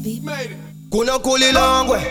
baby. kuno kulilongwe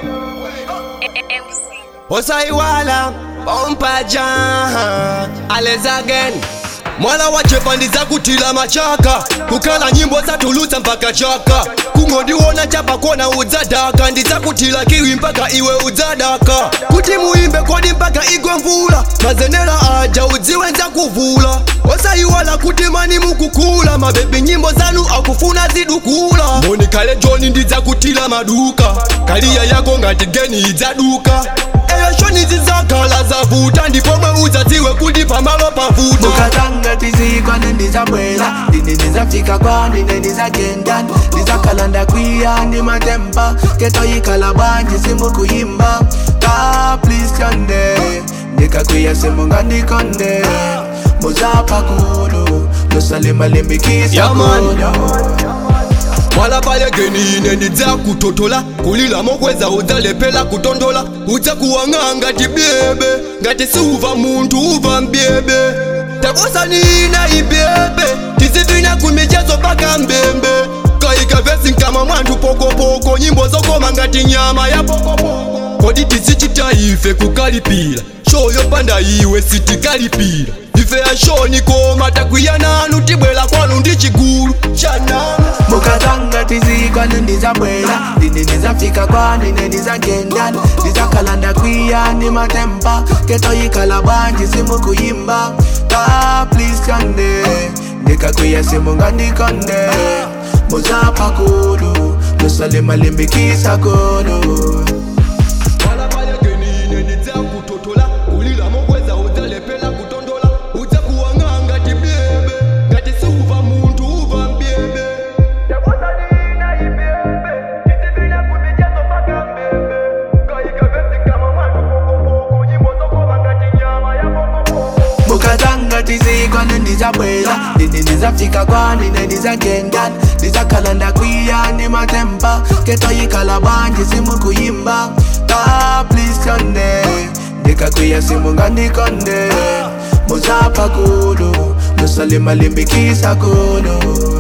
osaiwala ompaja ales again mwala wachepa ndiza kutila machaka kukhala nyimbo zatulutsa mpaka chaka kungondiwona chapa kona udzadaka ndiza kutila kiwi mpaka iwe udzadaka kuti muimbe kodi mpaka igwe mvula mazenera aja udziwe nza kuvula osaiwala kuti mani mukukula mabebi nyimbo zanu akufuna zidukula monikale joni ndidza kutila maduka kaliya yako ngati geni idzaduka eyo shoni zidzakhala zavuta ndipomwe udzadziwe kuti pamalo pavuta mukatanga tizikwane ndizabwera ndine ndizafika kwani ndizagenda ndizakhala kwiya ndi matemba ketoyikhala bwanji simukuyimba ka please yonde ndikakwiya simungandikonde muzapha kulu lusalimalimbikisa Yeah, man. kulu mwala pale geni ine ndidza kutotola kulila mokweza udzalepela kutondola udza kuwang'a ngati byebe ngati siuva munthu uva mbyebe takosanina ibyebe tizivina kumichezo paka mbembe kayika vesi nkama mwanthu pokopoko nyimbo zokoma ngati nyama ya pokopoko kodi tizichita ife kukalipira show yopanda iwe sitikalipira ife ya show nikoma takwiya nanu tibwera kwanu ndi chigulu chananu mukatanga tizikwane ndizabwera ndine ndizafika kwanine ndizagenda ndizakhala kwiya ndi matemba ketoyikhala bwanji simukuyimba ka please yonde ndikakwiya simungandikonde muzapha kulu lusalimalimbikisa kulu Wala pale geni ine ndidza kutotola kulila mokweza udzalepela kutondola udza kuwang'a ngati byebe ngati siuva munthu uva mbyebe mukatanga tizikwane ndizabwera ndine ndizafika kwanine ndizagenda ndizakhala kwiya ndi matemba ketoyikhala bwanji simukuyimba ka please yonde ndikakwiya simungandikonde muzapha kulu lusalimalimbikisa kulu